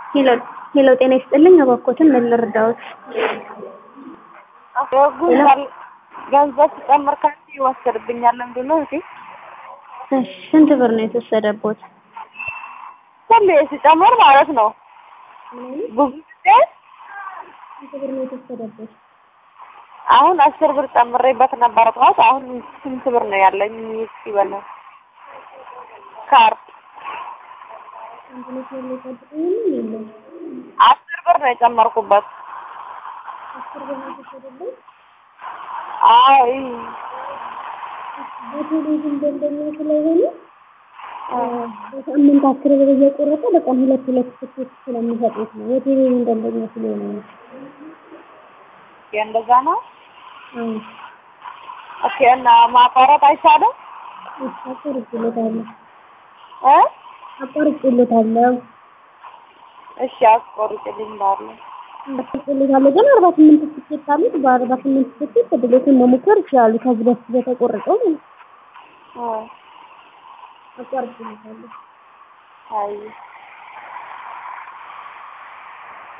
ሄሎ ሄሎ፣ ጤና ይስጥልኝ። እባክዎትን ምን ልርዳዎት? ገንዘብ ሲጨምር ካንቺ ይወሰድብኛል። ምንድን ነው እህቴ? እሺ፣ ስንት ብር ነው የተወሰደቦት? ሁሌ ሲጨምር ማለት ነው። ብዙ ጊዜ ስንት ብር ነው የተወሰደቦት? አሁን አስር ብር ጨምሬበት ነበር ጠዋት። አሁን ስንት ብር ነው ያለኝ? እስኪ በለው ካርድ አስር ብር ነው የጨመርኩበት። አይ በቴሌቪዥን ደንበኛ ስለሆነ በሳምንት አስር ብር እየቆረጠ በቀን ሁለት ሁለት ትኬት ስለሚሰጡት ነው። የቴሌቪዥን ደንበኛ ስለሆነ ነው። እንደዛ ነው። አዎ፣ ኦኬ። እና ማቋረጥ አይቻልም አቋርጬለታለሁ እ አቋርጬለታለሁ እሺ አስቆርጭልኝ ባለ አቋርጬለታለሁ ግን አርባ ስምንት ትኬት አሉት። በአርባ ስምንት ትኬት ድሌቱን መሞከር ይችላሉ። ከዚህ በፊት በተቆረጠው ማለት ነው። እ አቋርጬለታለሁ። አይ